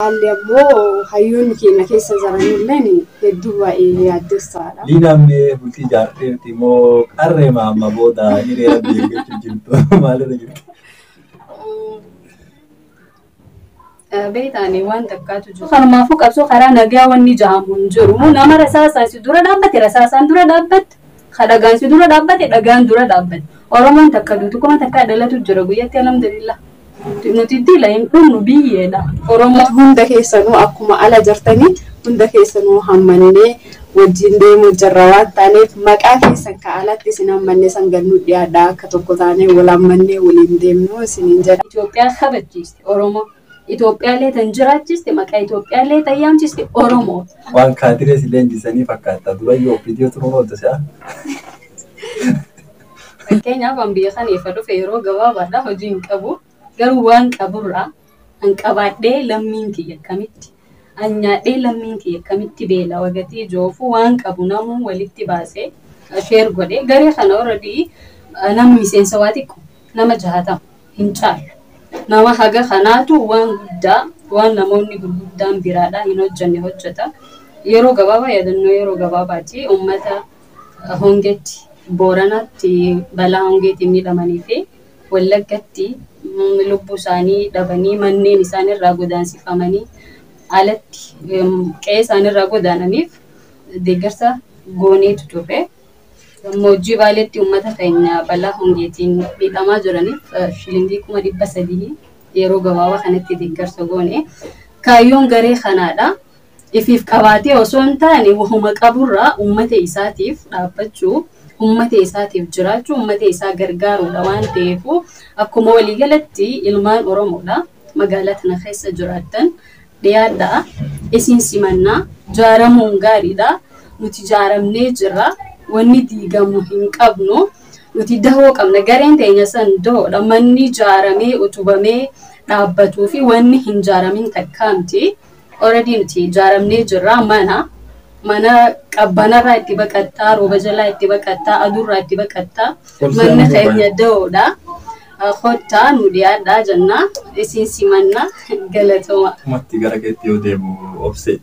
Haalli ammoo hayyoonni keenya keessa jiranilleen hedduu baay'ee yaaddessaadha. Liinaammee bultii ijaarteerti moo qarree maamma booda hiriira beeggachuu jirtu maalirra jirti? Beektaanii waan takkaatu jiru. Kanumaafuu qabsoo karaa nagaa wanni jahamu hin jiru. Nama rasaasaan si dura dhaabbate rasaasaan dura dhaabbate. Dhagaan si dura dhaabbate dhagaan dura dhaabbate. Oromoon takka duutu kuma takka dhalatu jira guyyatti alhamdulillah. Nuti dila hin dhumnu biyyeedha. Oromoo hunda keessanuu akkuma ala jirtanii hunda keessanuu hammannee wajjin deemuu jirra waan taaneef maqaa keessan ka alatti isin hammannee san gannuu dhiyaadha akka tokko taanee wal hammannee waliin deemnu isiniin jedha. Itoophiyaa kabachiiste Oromoo. Itoophiyaallee tan jiraachiste maqaa Itoophiyaallee tan yaamchiste Oromoo. Waan kaadiree si leenjisanii fakkaata. Durayyoo viidiyoo turuun hojjeta. Fakkeenyaaf an biyya kana ifa dhufe yeroo gabaabaadha hojii hin qabu. Garuu waan qaburraa an qabaadhee lammiin kiyya akkamitti an nyaadhee lammiin kiyya akkamitti beela wagatii joofu waan qabu namuu walitti baasee sheer godhee garee kana already nama miseensa waa xiqqoo nama jahatama hin caalu. Nama haga kanaatu waan guddaa waan namoonni gurguddaan biraadhaa hin hojjenne hojjeta. Yeroo gabaabaa yaadannoo yeroo gabaabaati uummata hongetti booranatti balaa hongeetiin miidhamanii fi wallaggatti lubbuu isaanii dhabanii manneen isaanirraa godaansifamanii alatti qe'ee isaanirraa godaananiif deeggarsa gooneetu turre. Gammoojjii baaleetti uummata keenya balaa hongeetiin miidhamaa jiraniif shilingii kuma dhibba sadii yeroo gabaabaa kanatti deeggarsa goone. Kaayyoon garee kanaadha. Ifiif qabaatee osoo hin taane wahuma qaburraa uummata isaatiif dhaabbachuu uummata isaatiif jiraachuu uummata isaa gargaaruudha waan ta'eef akkuma waliigalatti ilmaan Oromoodha magaalaa tana keessa jiraattan dhiyaadhaa isin simannaa jaaramuun gaariidha nuti jaaramnee jirra wanni diigamu hin qabnu nuti dahoo qabna gareen teenya san dahoodha manni jaaramee utubamee dhaabbatuu fi wanni hin jaaramin takkaamti already nuti jaaramnee jirra mana mana qabbanarraa itti baqattaa, rooba jalaa itti baqattaa, aduurraa itti baqattaa. Manni keenya dahoodha. Kottaa nu dhiyaadhaa jennaa isin simannaa galatoma. Tumatti gara keetti yoo deemu obse.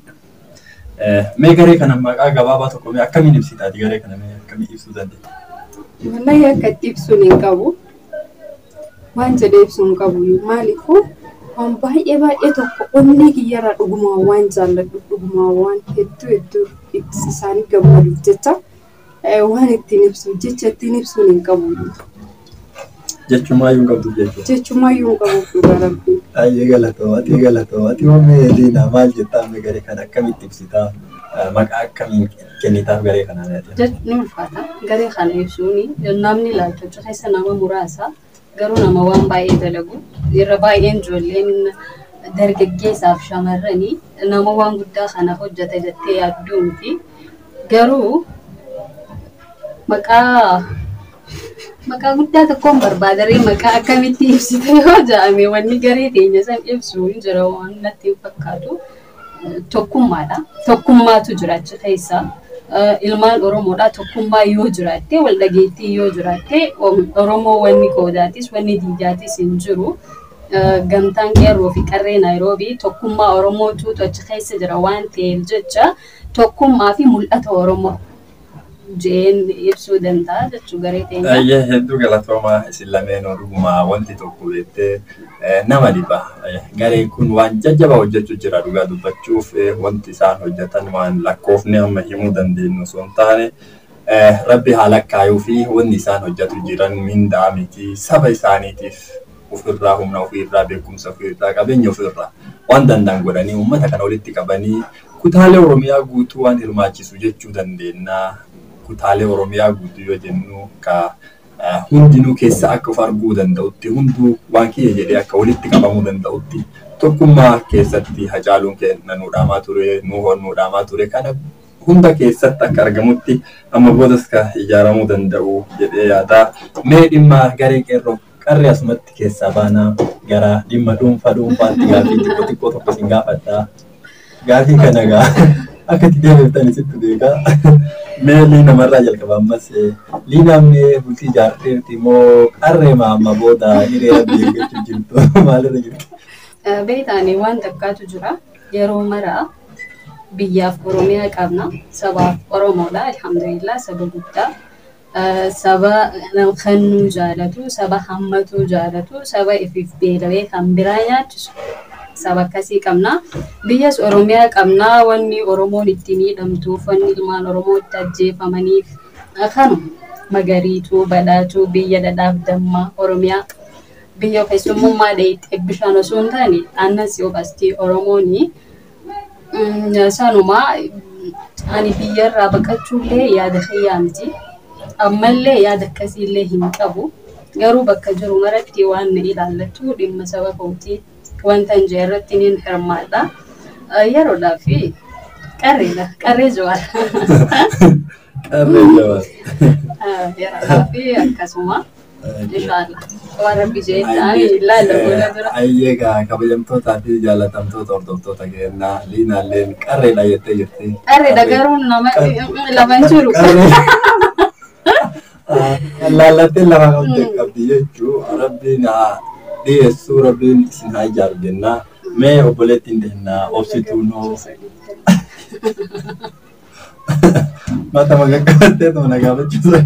Mee garee kana maqaa gabaabaa tokko mee akkamiin ibsitaati garee kana mee akkamiin ibsuu dandeenya? Wallahi akka itti ibsuun hin qabu. Waan jedhee ibsuu hin qabu maaliifuu waan baay'ee baay'ee tokko onnee kiyyarraa dhugumaan waan jaalladhu dhugumaan waan hedduu hedduu isaanii gammaduuf jecha waan ittiin ibsu jecha ittiin ibsuun hin qabu. Jechumaayyuu hin qabdu jechuudha. Jechumaayyuu hin qabu dhugaa rabbii. Baay'ee galatoomaa galatoomaa hoomee Liinaa maal jettaa mee garee kana akkamitti ibsitaa maqaa akkamiin kennitaaf garee kanaa Jechuun ni ulfaata garee kana ibsuun namni laaltocha keessa nama muraasa. garuu nama waan baay'ee dalagu irra baay'een ijoolleen dargaggeessaaf shamarranii nama waan guddaa kana hojjeta jettee yaadduu miti garuu maqaa maqaa guddaa tokkoon barbaadaree maqaa akkamitti ibsite yoo jedhame wanni garee teenya san ibsu hin jira waan natti hin fakkaatu tokkummaadha tokkummaatu jira achi keessa. ilmaan Oromoodha tokkummaa yoo jiraatte wal dhageettii yoo jiraatte Oromoo wanni qoodaatis wanni diidaatis hin jiru. Gamtaan qeerroo fi qarree Naayiroobii tokkummaa Oromootu achi keessa jira waan ta'eef jecha tokkummaa fi mul'ata Oromoo jeen ibsuu danda'a jechuu garee teenya. Baay'ee hedduu galatoomaa isin lameen dhugumaa wanti tokko jettee nama dhiba. Gareen kun waan jajjabaa hojjechuu jira dhugaa dubbachuuf wanti isaan hojjetan waan lakkoofne amma himuu dandeenyu osoo hin taane rabbi haa lakkaayuu fi wanni isaan hojjetu jiran mindaa miti saba isaaniitiif ofirraa humna ofirraa beekumsa ofirraa qabeenya ofirraa waan danda'an godhanii uummata kana walitti qabanii kutaalee Oromiyaa guutuu waan hirmaachisu jechuu dandeenya. Kutaalee Oromiyaa guutuu yoo jennu ka hundinuu keessa akka of arguu danda'utti hunduu waan kiyya jedhee akka walitti qabamuu danda'utti tokkummaa keessatti hacaaluun kenna nuudhaamaa ture nuuhoon nuudhaamaa ture kana hunda keessatti akka argamutti amma boodas ka ijaaramuu danda'u jedhee yaada. Mee dhimma garee qeerroo qarree asumatti keessaa baanaa gara dhimma dhuunfaa dhuunfaatti gaafii xiqqoo xiqqoo tokko sin gaafadha. Gaafii kana gaa akka itti deebiftanii sitti beekaa. Mee liina marraa jalqaba ammas liinaan mee bultii ijaarteerti moo qarree maamma booda hiriira beeggachuu jirtu maalirra jirti? Beektaanii waan takkaatu jira. Yeroo maraa biyyaaf Oromiyaa qabna. Sabaaf Oromoodha. Alhamdulillah saba guddaa. Saba kennuu jaalatu, saba hammatuu jaalatu, saba ifiif beelawee kan biraa nyaachisu. Saba akkasii qabna. Biyyas Oromiyaa qabna. Wanni Oromoon itti miidhamtuuf, wanni ilmaan Oromoo itti ajjeefamaniif kanuma. Magariituu, badhaatuu, biyya dhadhaaf dammaa Oromiyaa. biyya keessummummaa dheeyxee bishaan osoo hin taane aannas yoo qasti Oromooni sanuma ani biyyarraa baqachuullee yaada kiyyaa miti. Ammallee yaada akkasiillee hin qabu. Garuu bakka jiru maratti waan na ilaallatu dhimma saba kootii wanta hin jee irratti ni hirmaadha. Yeroodhaa fi qarreedha. Qarree jawaadha. Qarree jawaadha. Yeroodhaa fi akkasuma. Inshallah. Waan rabbi jeettaan ilaalla booda dura. Ayyee gaa kabajamtootaa fi jaalatamtoota hordoftoota keenyaa liinaalleen qarreedha jettee jirti. Qarreedha garuu nama lama hin jiru. Laallattee lama qabdi qabdi jechuu rabbiin haa dhiyeessuu rabbiin isin haa ijaaru jennaa. Mee obboleettiin deennaa obsituu noo. Mata magaggabattee tuma nagaafachiisuu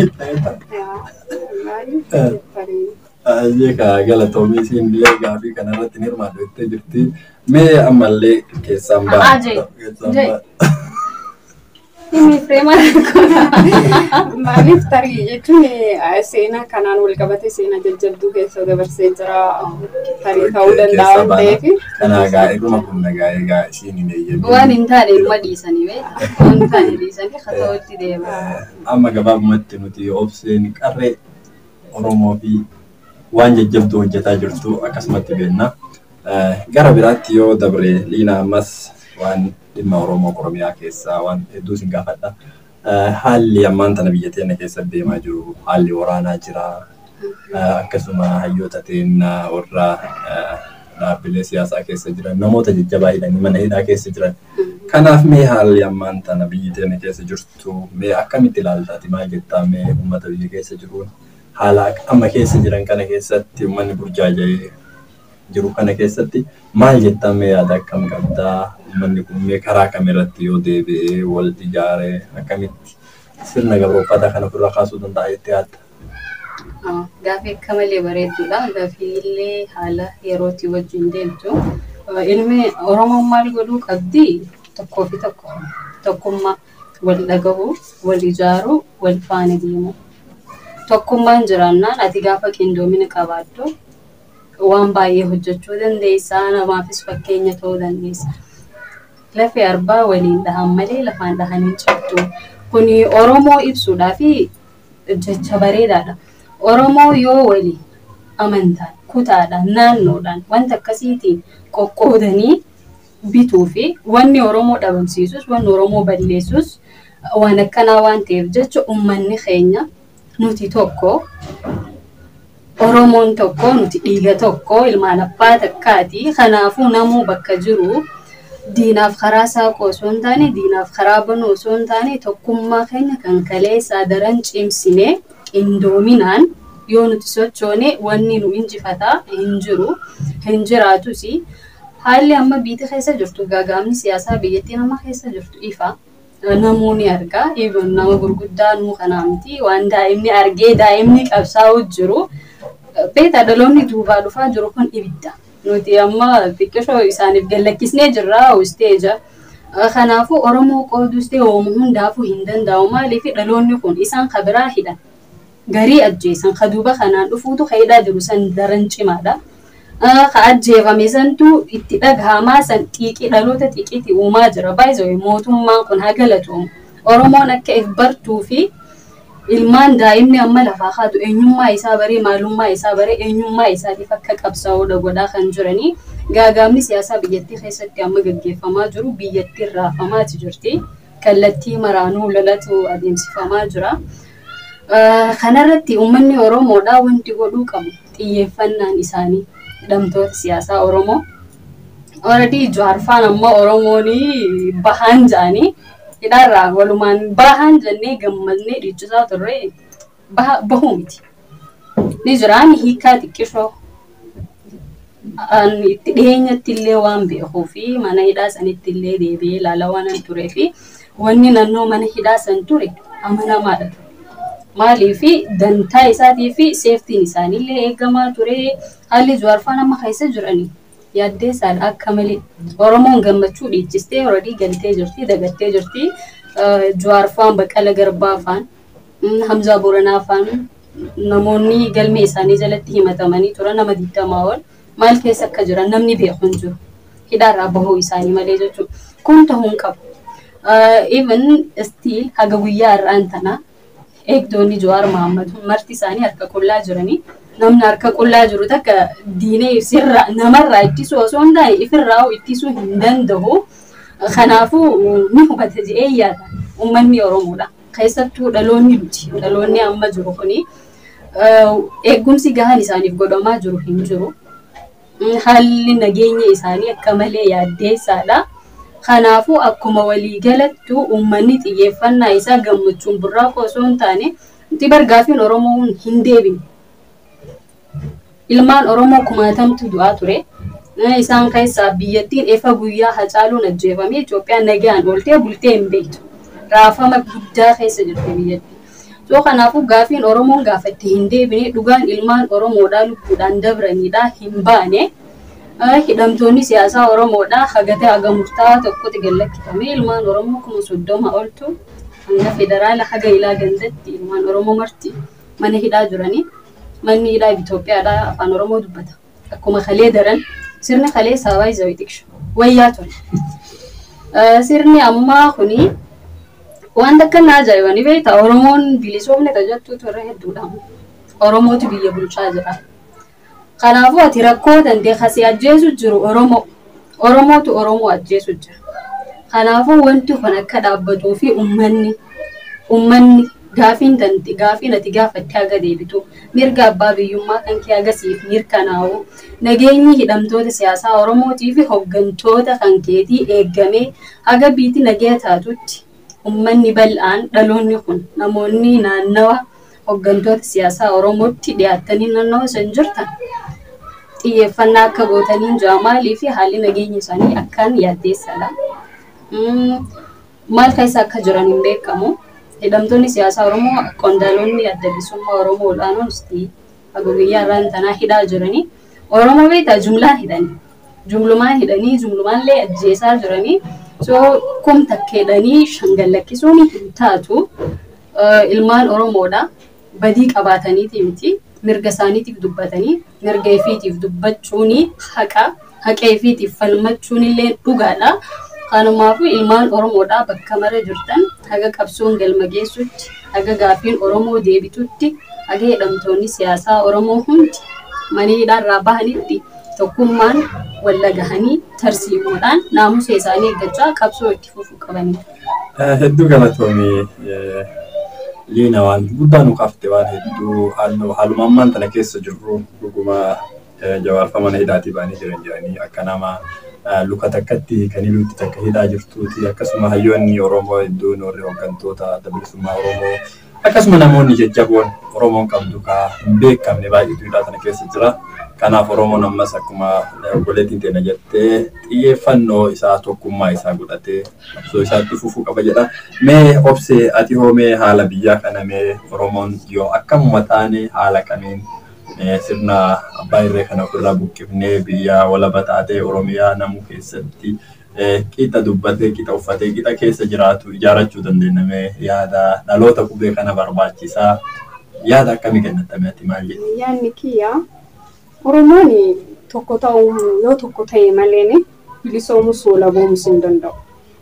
Ayyee kaa galatoomii isiin illee gaafii kanarratti ni hirmaatu jettee jirti. Mee ammallee keessaan ba'a. Ajee. Himi fireemaa Maaliif tarii jechuun seenaa kanaan wal qabate seenaa jajjabduu keessa dabarsee jira tarii ta'uu danda'a waan ta'eef. Kanaa gaa irruma kun nagaa egaa isiin hin eeyyamne. waan hin taane ilma dhiisanii beekta. Waan hin taane dhiisanii katawatti deema. Amma gabaabumatti nuti obseen qarree Oromoo fi waan jajjabduu hojjetaa jirtu akkasumatti beenna. Gara biraatti yoo dabre liina ammas waan dhimma Oromoo Oromiyaa keessaa waan hedduu sin gaafadha. Haalli ammaan tana biyya teenya keessatti deemaa jiru haalli waraanaa jira. Akkasuma hayyoota teennaa warra dhaabbilee siyaasaa keessa jiran namoota jajjabaa hidhanii mana hidhaa keessa jiran. Kanaaf mee haalli ammaan tana biyyi teenya keessa jirtu mee akkamitti ilaaltaati maal jettaa mee uummata biyya keessa jiruun haala amma keessa jiran kana keessatti uummanni burjaaja'ee jiru kana keessatti maal jettaa mee yaada akkam qabdaa uummanni kun mee karaa kamirratti yoo deebi'ee wal ijaaree akkamitti sirna gabrooffata kana ofirraa kaasuu danda'a jettee yaadda? Gaafii akka malee bareedduudha. Gaafii illee haala yerootti wajjin deemtu. Ilmi Oromoon maal godhuu qabdi? Tokkoo fi tokko. Tokkummaa wal dhagahuu, wal ijaaruu, wal faana deemuu. Tokkummaan jiraannaan ati gaafa qindoomina qabaaddu waan baay'ee hojjechuu dandeessa. Namaafis fakkeenya ta'uu dandeessa. Lafee arbaa waliin dhahan malee lafaan dhahan hin cabdu. Kuni Oromoo ibsuudhaa fi jecha bareedaadha. Oromoo yoo waliin amantaan, kutaadhaan, naannoodhaan wanta akkasiitiin qoqqoodanii bituu fi wanni Oromoo dhabamsiisus, wanni Oromoo balleessus waan akkanaa waan ta'eef jecha uummanni keenya nuti tokko Oromoon tokko nuti dhiiga tokko ilmaan abbaa takkaati. Kanaafuu namuu bakka jiru diinaaf karaa saaquu osoo hin taane diinaaf karaa banuu osoo hin taane tokkummaa keenya kan kaleessaa daran cimsinee qindoominaan yoo nuti sochoone wanni nu injifataa hin jiru hin jiraatus haalli amma biyya keessa jirtu gaagaamni siyaasaa biyyattii nama keessa jirtu ifa. Namuu ni argaa. Even nama gurguddaa nuu kanaa miti. Waan daa'imni argee daa'imni qabsaa'u jiru. Beeta dhaloonni duubaa dhufaa jiru kun ibidda. Nuti amma xiqqishoo isaaniif gallakkisnee jirra isteeja. Kanaafuu Oromoo qoodus ta'e Oromoo hundaafuu hin danda'u. Maaliif dhaloonni kun isaan kabiraa hidhan. Garii ajjeesan ka duuba kanaan dhufuutu ka hidhaa jiru san daran cimaadha. Ka ajjeefame santu itti dhagahamaa san xiiqii dhaloota xiiqiitti uumaa jira. Baay'ee mootummaan kun haa galatoom. Oromoon akka if bartuu fi ilmaan daa'imni amma lafaa kaatu eenyummaa isaa baree maalummaa isaa baree eenyummaa isaatiif akka qabsaa'uudha godhaa kan jiranii. Gaagaamni siyaasaa biyyattii keessatti amma gaggeeffamaa jiru biyyattiin raafamaati jirti. Kallattii maraanuu lolatu adeemsifamaa jira. Kanarratti uummanni Oromoodhaa wanti godhuu qabu xiyyeeffannaan isaanii hidhamtoota siyaasaa Oromoo. Already jaarfaan amma Oromoon bahaan jedhanii hidhaarraa walumaan bahaan jennee gammadnee dhiichisaa turre bahuu miti. Ni jiraan hiikaa xiqqishoo an itti dhiyeenyatti illee waan beekuu fi mana hidhaa sanitti illee deebi'ee ilaala waan an turee fi wanni naannoo mana hidhaa san ture amanamaadha ture. Maaliif dantaa isaatii fi seeftiin isaaniillee eegamaa ture haalli jawaarfaan amma keessa jiranii yaaddeessaadha akka malee Oromoon gammachuu dhiichistee horadii galtee jirti dagattee jirti jawaarfaan baqqala garbaa faan hamzaa boranaa faan namoonni galmee isaanii jalatti himatamanii turan nama digdamaa ol maal keessa akka jiran namni beeku hin jiru hidhaarraa bahuu isaanii malee jechuudha kun ta'uu hin qabu. Even still haga guyyaa har'aan tanaa eegdonni Jawaar Mohaammed marti isaanii harka qullaa jiranii namni harka qullaa jiru takka diinee sirra namarraa ittisuu osoo hin taane ifirraa ittisuu hin danda'u. Kanaafuu ni hubata jedhee yaada uummanni Oromoodha. Keessattuu dhaloonni nuti dhaloonni amma jiru kuni eegumsi gahaan isaaniif godhamaa jiru hin jiru. Haalli nageenya isaanii akka malee yaaddeessaadha. Kanaafuu akkuma waliigalattu uummanni xiyyeeffannaa isaa gammachuun burraaqoo osoo hin taane itti bargaafiin Oromoon hin deebine. Ilmaan Oromoo kumaatamtu du'aa ture. Isaan keessaa biyyattiin efa guyyaa hacaaluun ajjeefamee Itoophiyaan nagaan ooltee bultee hin beektu. Raafama guddaa keessa jirti biyyattiin. So kanaafuu gaafiin Oromoon gaafatti hin deebine dhugaan ilmaan Oromoodhaa lubbuudhaan dabranidha hin baane. hidhamtoonni siyaasaa Oromoodha hagatee haga murtaa'aa tokkotti gallakkifamee ilmaan Oromoo kuma soddoma oltu hanga federaala haga ilaa gandatti ilmaan Oromoo marti mana hidhaa jiranii manni hidhaa Itoophiyaadha afaan Oromoo dubbata. Akkuma kalee daran sirni kalee saabaa izawii tikshu wayyaa ture. Sirni ammaa kuni wanta akka na ajaa'ibanii beektaa Oromoon bilisoomne tajattuu turre hedduudha. Oromootu biyya bulchaa jira. Kanaafuu ati rakkoo dandee kasii ajjeesu jiru Oromoo. Oromootu Oromoo ajjeesu jira. Kanaafuu wanti kun akka dhaabbatuu fi uummanni uummanni gaafiin danti gaafiin ati gaafattee haga deebitu mirga abbaa biyyummaa kan kee agasiif mirkanaa'u nageenyi hidhamtoota siyaasaa Oromootii fi hooggantoota kan keetii eeggamee haga biitti nagaya taatutti uummanni bal'aan dhaloonni kun namoonni naannawa hooggantoota siyaasaa Oromootti dhiyaattanii naannawa san jirtan xiyyeeffannaa akka gootaniin jira maalii fi haalli nageenya isaanii akkaan yaaddeessadha. Maal keessa akka jiran hin beekamu. Hidhamtoonni siyaasaa Oromoo qondaalonni adda bilisummaa Oromoo olaanoon haga guyyaa irraan tanaa hidhaa jiranii. Oromoo beektaa jumlaan hidhanii. Jumlumaan hidhanii jumlumaallee ajjeesaa jiranii. So kum takkeedhanii shangallakkisuun hin taatu. Ilmaan Oromoodha. Badii qabaataniiti miti. Mirga isaaniitiif dubbatanii mirga ifiitiif dubbachuun haqa haqa ifiitiif falmachuun illee dhugaadha. Kanumaafuu ilmaan Oromoodhaa bakka mara jirtan haga qabsoon galma geessutti haga gaafiin Oromoo deebitutti haga hidhamtoonni siyaasaa Oromoo hundi mana hidhaarraa bahanitti tokkummaan walla gahanii tarsiimoodhaan naamusa isaanii eeggachaa qabsoo itti fufuu qabanidha. Hedduu galatoomii liina waan guddaa nu qabte waan hedduu haaluma ammaan tana keessa jirru dhuguma jawaarfa mana hidhaatii baanii jiran jedhanii akka nama luka takkatti kan iluutti takka hidhaa jirtuuti akkasuma hayyoonni Oromoo hedduun warri hooggantoota adda bilisummaa Oromoo akkasuma namoonni jajjaboon Oromoon qabdu kaa hin beekamne baay'eetu hidhaa tana keessa jira. Kanaaf Oromoon ammas akkuma obboleettiin teena jettee xiyyeeffannoo isaa tokkummaa isaa godhatee qabsoo isaatti fufuu qaba jedha. Mee obsee ati hoomee haala biyyaa kana mee Oromoon yoo akkamuma taane haala kamiin sirna abbaa irree kana ofirraa buqqifnee biyya walaba taatee Oromiyaa namu keessatti qixa dubbatee qixa uffatee qixa keessa jiraatu ijaarachuu dandeenyame yaada dhaloota qubee kana barbaachisaa yaada akkamii kennatame ati maal jedhu? Yaadni kiyya Oromoon tokko ta'uu yoo tokko ta'e malee bilisoomus walaboomus hin danda'u.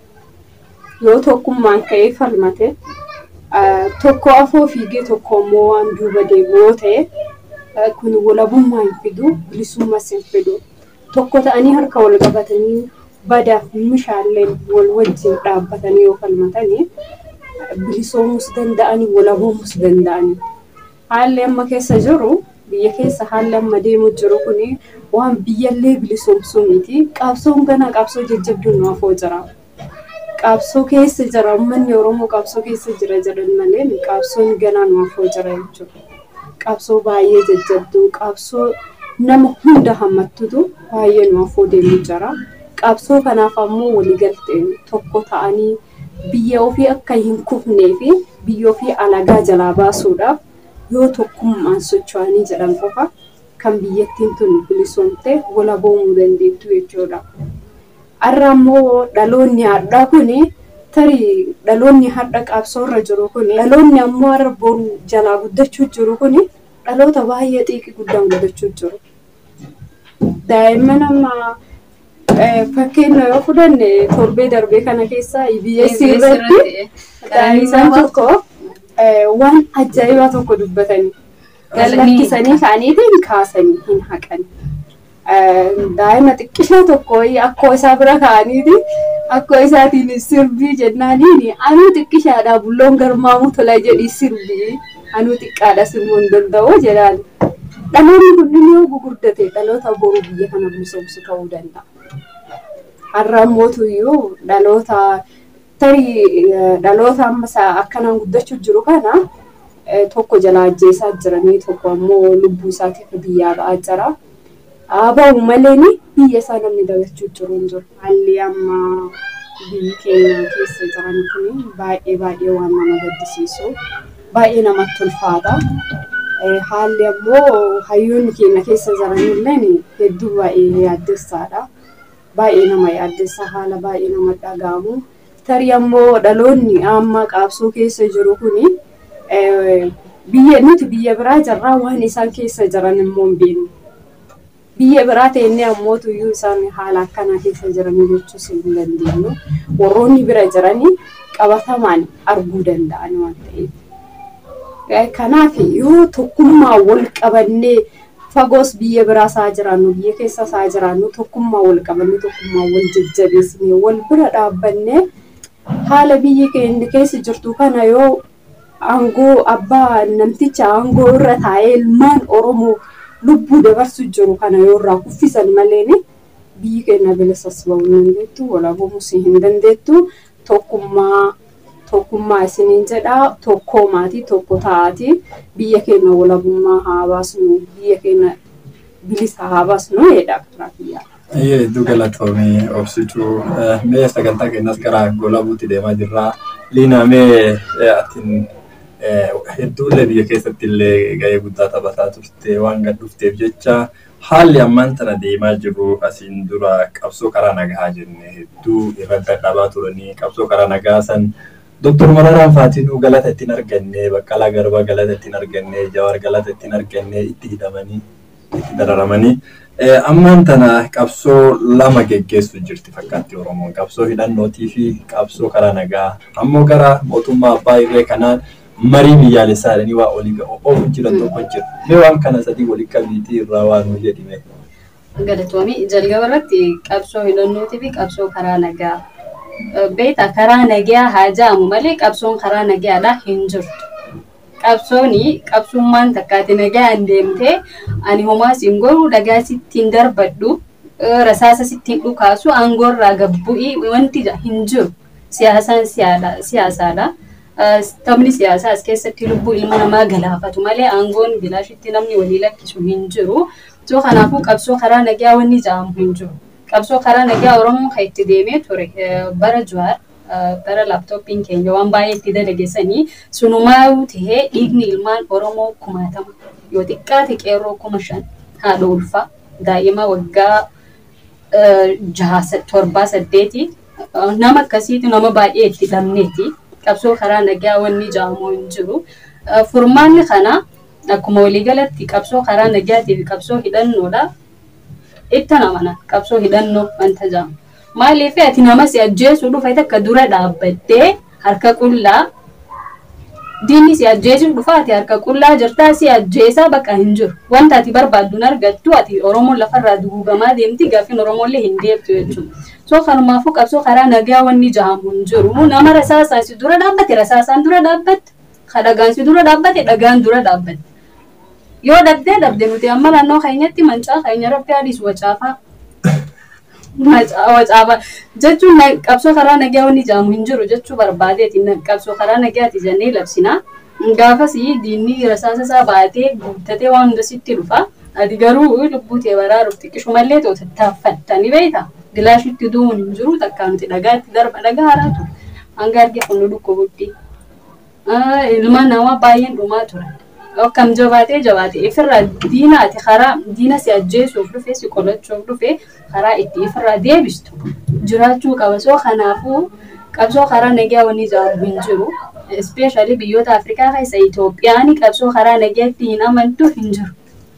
Yoo tokkummaan ka'ee falmate tokko afoo fiigee tokko immoo waan duuba deemu yoo ta'e kun walabummaa hin fidu bilisummaas hin fidu. Tokko ta'anii harka wal qabatanii badaaf mishaallee wal wajjin dhaabbatanii yoo falmatanii bilisoomus danda'anii walaboomus danda'anii. Haalli amma keessa jiru biyya keessa haalli amma deemu jiru kuni waan biyyallee bilisoomsuu miti. Qabsoon gana qabsoo jajjabduun nu afoo jira. Qabsoo keessa jira uummanni Oromoo qabsoo keessa jira jedhan malee qabsoon ganaa nu afoo jira jechuudha. Qabsoo baay'ee jajjabduu qabsoo nama hunda hammattutu baay'ee nu afoo deemu jira. Qabsoo kanaaf ammoo waliigalteen tokko ta'anii biyya ofii akka hin kufnee fi biyya ofii alagaa jalaa baasuudhaaf yoo tokkummaan socho'anii jedhan qofa kan biyyattiin tun bilisoomte wala boomuu dandeettu jechuudha. Har'a ammoo dhaloonni har'aa kuni tarii dhaloonni har'a qabsoorra jiru kuni dhaloonni ammoo har'a boru jalaa guddachuu jiru kuni dhaloota baay'ee xiiqii guddaan guddachuu jiru. Daa'imman amma fakkeenya yoo fudhanne torbee darbee kana keessa EBS irratti isaan tokko waan ajaa'ibaa tokko dubbatanii gallakkisanii ka'aniitiin kaasanii hin haqan. Daa'ima xiqqishaa tokko akkoo isaa bira ka'aniiti akkoo isaatiin sirbii jennaaniin anuu xiqqishaadha bulloon garmaamuu tola jedhi sirbii anuu xiqqaadha sirbuu hin danda'u jedhaan. Dhaloonni kunneen yoo gurguddate dhaloota boruu biyya kana bilisoomsu ta'uu danda'a. Har'a mootuyyuu dhaloota tarii dhaloota amma akkanaan guddachuu jiru kana tokko jala ajjeesaa jiranii tokko ammoo lubbuu isaatiif biyyaa ba'aa jira. Haa malee biyya isaa namni dagachuu jiru hin jiru. Haalli amma biyyi keenya keessa jiran kun baay'ee baay'ee waan nama gaddisiisu baay'ee namatti ulfaata. Haalli ammoo hayyoonni keenya keessa jiranillee hedduu baay'ee yaaddessaadha. Baay'ee nama yaaddessa haala baay'ee nama dhaga'amu. Tarii ammoo dhaloonni amma qabsoo keessa jiru kuni biyya nuti biyya biraa jirraa waan isaan keessa jiran immoo hin beeknu. Biyya biraa ta'ennee ammoo tuyyuu isaan haala akkanaa keessa jiranii jechuus hin dandeenyu. Warroonni bira jiranii qabatamaan arguu danda'an waan ta'eef. Kanaaf yoo tokkummaa wal qabannee fagoos biyya biraa isaa jiraannu biyya keessa isaa jiraannu tokkummaa wal qabannee tokkummaa wal jajjabeessinee wal bira dhaabbannee haala biyyi keenya keessa jirtu kana yoo aangoo abbaa namticha aangoo irra taa'ee ilmaan oromoo lubbuu dabarsu jiru kana yoo irraa kuffisan malee biyyi keenya bilisas ba'uu hin dandeettu walaboomus hin dandeettu tokkummaa tokkummaa isiniin jedhaa tokkoo maatii tokko ta'aati biyya keenya walabummaa haa baasnu biyya keenya bilisa haa baasnu jedha karaa biyyaa. Hedduu galatoomii obsituu mee sagantaa keenyas gara golabuutti deemaa jirra. Liina mee atiin hedduullee biyya keessatti illee gahee guddaa taphataa turte waan gad dhufteef jecha haalli ammaan tana deemaa jiru asiin dura qabsoo karaa nagaa jenne hedduu irra dadhabaa turanii qabsoo karaa nagaa san Doktor Mararaan Faatinuu galata ittiin arganne Baqqalaa Garbaa galata ittiin arganne Jawaar galata ittiin arganne itti hidhamanii itti dararamanii ammaan tana qabsoo lama geggeessu jirti fakkaatti Oromoon qabsoo hidhannootii fi qabsoo karaa nagaa ammoo gara mootummaa abbaa irree kanaan marii biyyaalessaa jedhanii waa olii oofu jiran tokko jira. Mee waan kana sadii walii qabiitii irraa waan nu jedhime. Galatoomii jalqaba irratti qabsoo hidhannootii fi qabsoo karaa nagaa. Beeta karaa nagaa haa jaamu malee qabsoon karaa nagaadhaa hin jirtu. Qabsooni qabsummaan takkaati nagaan deemtee ani homaa siin godhu dhagaa sittiin darbadhu rasaasa sittiin dhukaasu aangoorraa gabbu'ii wanti hin jiru. Siyaasaan siyaasaadha. Taphni siyaasaa as keessatti lubbuu ilma namaa galaafatu malee aangoon bilaashitti namni walii lakkisu hin jiru. So kanaafuu qabsoo karaa nagaa wanni jaamu hin jiru. Qabsoo karaa nagaa Oromoon kan itti deemee ture bara Jawaar bara laaptooppiin keenya waan baay'ee itti dalageessanii sunumaa tahee dhiigni ilmaan Oromoo kumaatama yoo xiqqaate qeerroo kuma shan haadha ulfaa daa'ima waggaa jaha torbaa saddeeti nama akkasiitu nama baay'ee itti dhabneeti qabsoo karaa nagaa wanni jaamu hin jiru. Furmaanni kana akkuma waliigalatti qabsoo karaa nagaatii fi qabsoo hidhannoodha. Itti namana qabsoo hidhannoo wanta jaamu. Maaliif ati nama si ajjeesuu dhufa akka dura dhaabbattee harka qullaa diinni si ajjeesuu dhufa ati harka qullaa jirtaa si ajjeesaa bakka hin jiru. Wanta ati barbaaddu hin argattu ati Oromoon lafarraa dugugamaa deemti gaafiin Oromoollee hin deebtu jechuudha. So kanumaafuu qabsoo karaa nagaa wanni jaamu hin jiru. Nama rasaasaan si dura dhaabbate rasaasaan dura dhaabbatte. Dhagaan si dura dhaabbate dhagaan dura dhaabbate. Yoo dhabdee dhabde nuti amma naannoo keenyatti mancaa keenya rabbi adiisu wacaafaa. Wacaafaa jechuun qabsoo karaa nagaa wanni jaamu hin jiru jechuu barbaadeeti qabsoo karaa nagaati jennee labsina. Gaafas diinni rasaasa isaa baatee guuttatee waan hunda sitti dhufa. Ati garuu lubbuu tee baraaruuf xiqqishu mallee too tattaaffattanii beekta. Gilaashitti du'uun hin jiru takkaa nuti dhagaatti darba dhagaa haraatu. Hanga arge kun nu dhukkubutti. Ilma namaa baay'een dhumaa turan. Akkam jabaatee jabaatee ifirraa diinaati karaa diina si ajjeesuuf dhufe si qolachuuf dhufe karaa itti ifirraa deebistu jiraachuu qaba. So kanaafuu qabsoo karaa nagaa wanni ijaaru hin jiru. Ispeeshaalii biyyoota Afrikaa keessa Itoophiyaan qabsoo karaa nagaatti hin amantu hin jiru.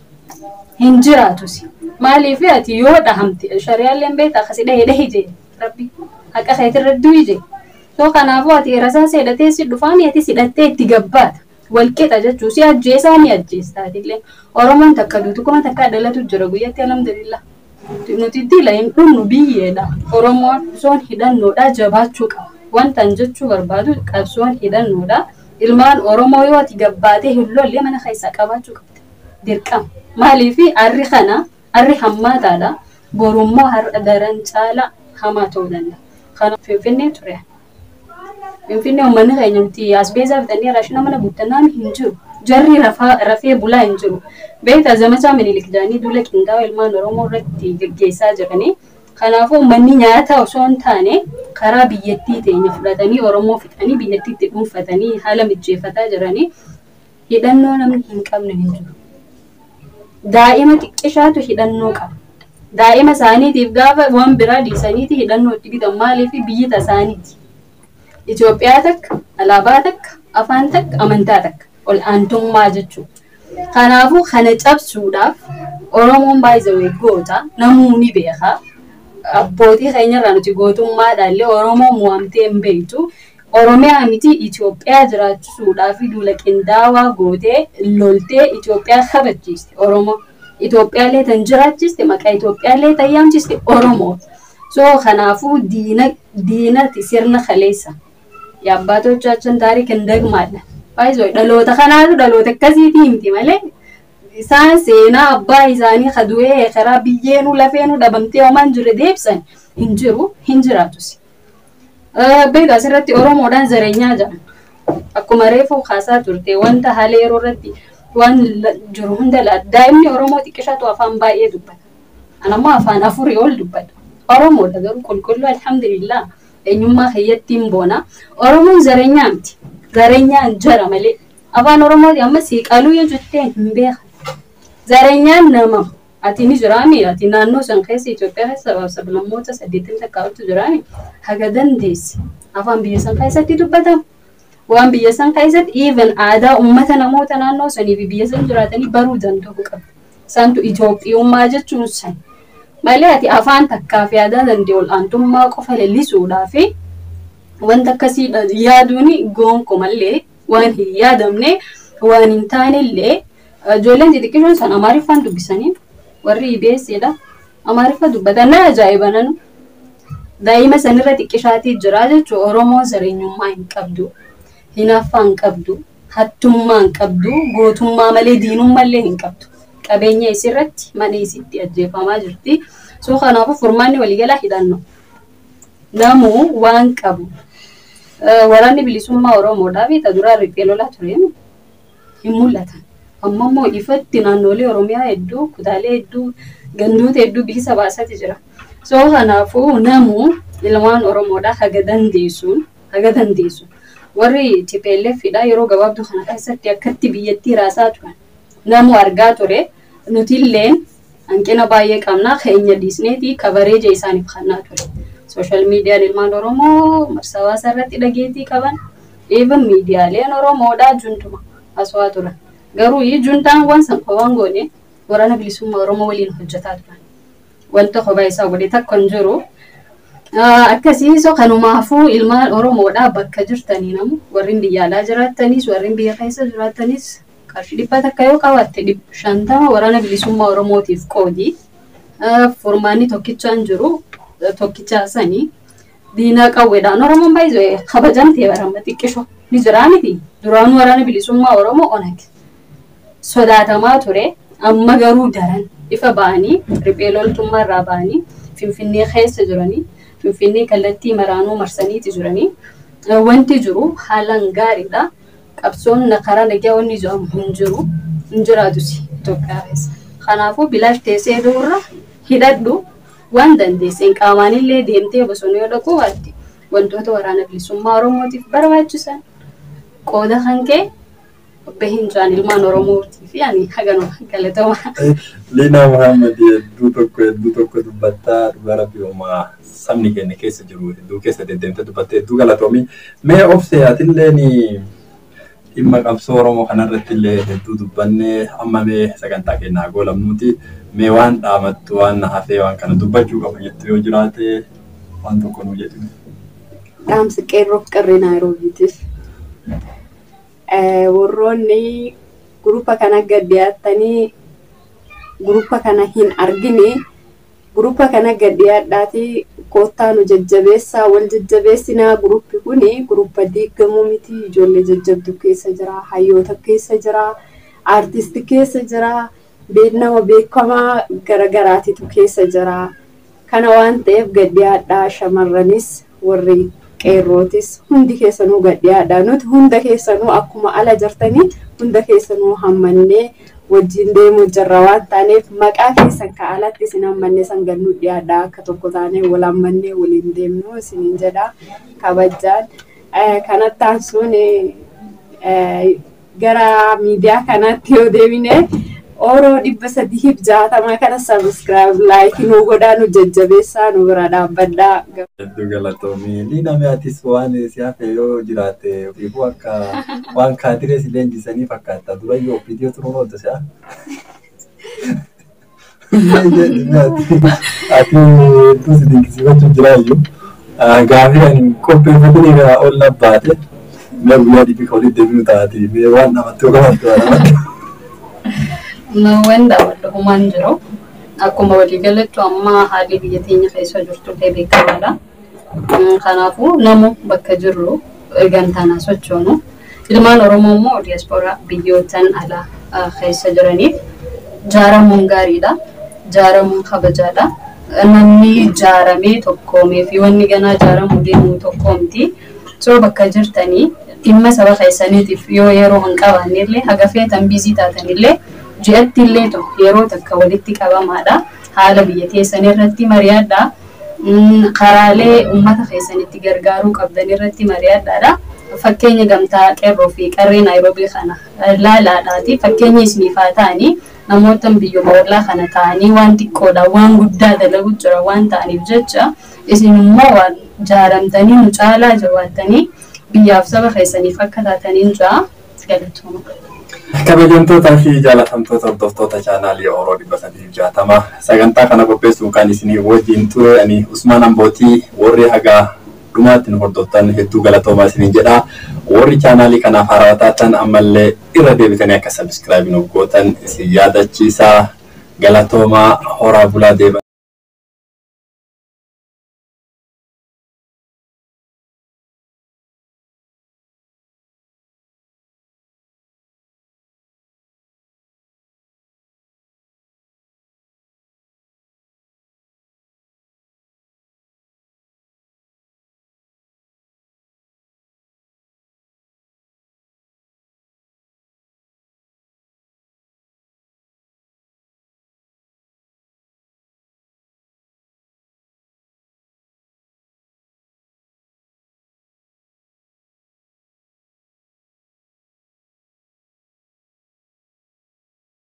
Hin jiraatus. Maaliif ati yoo dhahamte shariyaalleen beektaa akkasii dhahee dhahee jee rabbi haqa keetirra du'i jee. So kanaafuu ati rasaa seedhatee si dhufaan ati sidhattee itti gabbaata. Walqixa jechuun si ajjeesaa ni ajjeestaa illee. Oromoon takka duutu kuma takka dhalatu jira guyyatti alhamdulillah. Nuti dila hin dhumnu biyyeedha. Oromoon soon hidhannoodha jabaachuu qaba. Wanta jechuu barbaadu qabsoon hidhannoodha. Ilmaan Oromoo yoo ati gabbaatee hin lolle mana keessaa qabaachuu qabda. Dirqama. Maaliif arri kana arri hammaataadha. Borummoo har'a daran caala hamaa ta'uu danda'a. Kana Finfinnee ture. Finfinnee uummanni keenya nuti as beezaa bitanii raashina mana guuttannaan hin jiru. Jarri rafee bulaa hin jiru. Beektaa zamachaa minilik jedhanii duula qindaa'oo ilmaan Oromoo irratti gaggeessaa jiranii. Kanaafuu uummanni nyaata osoo hin taane karaa biyyattii teenya fudhatanii Oromoo fixanii biyyattiitti dhuunfatanii haala mijeeffataa jiranii hidhannoo namni hin qabne hin jiru. Daa'ima xiqqishaatu hidhannoo qaba. Daa'ima isaaniitiif gaafa waan biraa dhiisaniiti hidhannoo itti bitan maaliif biyyi isaaniiti. Itoophiyaa takka, alaabaa takka, afaan takka, amantaa takka, ol aantummaa jechuudha. Kanaafuu kana cabsuudhaaf Oromoon baay'ee goota namuu ni beeka. Abbootii keenyarraa nuti gootummaadhaallee Oromoo mo'amtee hin beektu. Oromiyaa miti Itoophiyaa jiraachisuudhaaf duula qindaawaa gootee loltee Itoophiyaa kabachiiste Oromoo. Itoophiyaallee tan jiraachiste maqaa Itoophiyaallee tan yaamchiste Oromoo. So kanaafuu diina diinati sirna kaleessa. Yaabbaatochaachin taariik hin dagmaadha. Baay'ee dhaloota kanaatu dhaloota akkasiitii miti malee isaan seenaa abbaa isaanii kadu'ee karaa biyyeenuu lafeenuu dhabamtee homaan jirre deebsan hin jiru hin jiraatus. Beekaa asirratti Oromoodhaan zareenyaa jedhan. Akkuma reefuu kaasaa turte wanta haala yeroo irratti waan jiru hunda laata. Daa'imni Oromoo xiqqishatu afaan baay'ee dubbata. Anammoo afaan afurii ol dubbata. Oromoodha garuu qulqulluu alhamdulillah eenyummaa keeyyattiin boona. Oromoon zareenyaa miti. Zareenyaan jara malee. Afaan Oromooti amma siiqaluu yoo jettee hin beekan. Zareenyaan nama. Ati ni jiraami. Ati naannoo san keessa Itoophiyaa keessa sabaaf sablammoota saddeettamii takkaatu jiraami. Haga dandeessi. Afaan biyya san keessatti dubbatamu. Waan biyya san keessatti even aadaa uummata namoota naannoo sanii fi biyya san jiraatanii baruu danda'u qabda. Isaantu Itoophiyummaa jechuun san. Malee ati afaan takkaa fi aadaa danda'e ol aantummaa qofa leellisuudhaa fi wanta akkasii yaaduun gonkumallee waan hin yaadamne waan hin taanellee ijoolleen xixiqqishoon san amaariffaan dubbisanii warri IBS'dha. Amaariffa dubbatan na ajaa'iba nanu. Daa'ima sanirra xiqqishaatii jira jechuun Oromoo zareenyummaa hin qabdu. Hinaaffaa hin qabdu. Hattummaa hin qabdu. Gootummaa malee diinummallee hin qabdu. Qabeenya isirratti mana isitti ajjeefamaa jirti. So kanaafuu furmaanni waliigalaa hidhannoo. Namuu waan qabu. Waraanni bilisummaa Oromoodhaa fi duraa riphee lolaa ture hin mul'atan. Amma immoo ifatti naannolee Oromiyaa hedduu, kutaalee hedduu, gandoota hedduu bilisa baasatti jira. So kanaafuu namuu ilmaan Oromoodhaa haga dandeessuun haga dandeessu. Warri TPLFidha yeroo gabaabduu kana keessatti akkatti biyyattii raasaa turan. Namu argaa ture nutilleen hanqina baay'ee qabnaa keenya dhiisneeti kabareeja isaaniif kennaa ture. Sooshaal miidiyaan ilmaan Oromoo marsaa hawaasaa irratti dhageettii qaban even miidiyaaleen Oromoodhaa juntuma aswaa turan. Garuu juntaan waan san waan goone waraana bilisummaa Oromoo waliin hojjetaa turan. Wanta kophaa isaa godhe takka hin jiru. Akkasii so kanumaafuu ilmaan Oromoodhaa bakka jirtanii namu warri biyya alaa jiraatanis warri biyya keessa jiraatanis qarshii dhibba takka yoo qabaatte shantama waraana bilisummaa Oromootiif qoodi. Furmaanni tokkichaan jiru tokkichaa sanii diinaa qawweedhaan Oromoon baay'ee kabajamtee barama xiqqisho ni jiraa miti. Duraan waraana bilisummaa Oromoo onag sodaatamaa ture amma garuu daran ifa ba'anii riphee loltummaa irraa ba'anii finfinnee keessa jiranii finfinnee kallattii maraanuu marsaniiti jiranii wanti jiru haalaan gaariidha. qabsoon karaa nagaa wanni jedhamu hin jiru hin jiraatus Itoophiyaa keessa. Kanaafuu bilaash teessee duurra hidhadhu waan dandeesseen qaamaanillee deemtee bosona yoo dhaqu waatti wantoota waraana bilisummaa Oromootiif barbaachisan qooda kan kee bahin jaan ilmaan Oromootii fi ani haganuma galatama. Liina Muhammad hedduu tokko hedduu tokko dubbattaa dhugaa rabbi uumaa sabni keenya keessa jiru hedduu keessa deddeemtee dubbattee hedduu galatoomi. Mee of seeyaatillee dhimma qabsoo Oromoo kanarratti illee hedduu dubbannee amma mee sagantaa keenyaa goolamnuuti. Mee waan dhaamattu waan hafee waan kana dubbachuu qaba jettu yoo jiraate waan tokko nu jedhime. Dhaamsi qeerroof qarree Naayiroobiitiif. Warroonni gurupa kana gad dhiyaatanii gurupa kana hin argine gurupa kana gad dhiyaadhaatii koottaa nu jajjabeessaa wal jajjabeessinaa guruppi kuni gurupa diigamuu miti ijoollee jajjabdu keessa jira hayyoota keessa jira aartisti keessa jira beeknama beekamaa garagaraatitu keessa jira kana waan ta'eef gad dhiyaadhaa shamarranis warri qeerrootis hundi keessanuu gad dhiyaadhaa nuti hunda keessanuu akkuma ala jirtanii hunda keessanuu hammannee wajjin deemuu jirra waan taaneef maqaa keessan ka alatti isin hammannee san gannuu dhiyaadhaa akka tokko taanee wal hammannee waliin deemnu isiniin jedha kabajaan kanatti aansuun gara miidiyaa kanaatti yoo deemine Oroo dhibba sadiif jaatama kana sabiskiraayib laayikii nu godhaa nu jajjabeessaa nu bira dhaabbadhaa. Hedduu galatoomii liina mi'aatis waan si hafe yoo jiraate ofiifuu akka waan kaadiree si leenjisanii fakkaata durayyuu ofiitii turuun oolta si'a. Ati hedduu si dinqisiifachuu jiraayyuu gaafii ani qopheeffatanii irraa ol labbaate mee guyyaa dhibbi ka walitti deebi'u taati mee waan namatti ogamattu waan namatti. Waan daawwadhu humaan jiru. Akkuma waliigalattu amma haalli biyya teenya keessa jirtu illee beekamaadha. Kanaafuu namu bakka jirru gantaanaa sochoonu. Ilmaan Oromoo immoo diyaaspooraa biyyootaan alaa keessa jiraniif jaaramuun gaariidha. Jaaramuun kabajaadha. Namni jaaramee tokkoomee fi wanni ganaa jaaramuu deemuu tokkoo miti. So bakka jirtanii dhimma saba keessaniitiif yoo yeroo hin qabaanne illee haga feetan biizii taatan illee ji'atti illee yeroo takka walitti qabamaadha. Haala biyya keessan irratti mari'adha. Karaalee uummata keessanitti gargaaruu qabdan irratti mari'adhaadha. Fakkeenya gamtaa qeerroo fi qarree Naayiroobii kana laalaadhaati. Fakkeenya isiniif haa ta'anii namoota biyyooma ollaa kana ta'anii waan xiqqoodha waan guddaa dalagu jira waan ta'aniif jecha isin immoo waan jaaramtanii nu caalaa jawaattanii biyyaaf saba keessaniif akka taataniin jaa galatooma. Kabajamtootaa fi jaalatamtoota hordoftoota chaanaalii Oroo dhibba sadiif jaatama sagantaa kana qopheessuun kan isinii wajjin ture ani Usmaan Ambootii warri hagaa dhumaatti nu hordoftan hedduu galatoomaa isiniin jedha. Warri chaanaalii kanaaf haarawaa taatan ammallee irra deebitanii akka sabiskiraabii nu gootan isin yaadachiisa galatoomaa horaa bulaa deema.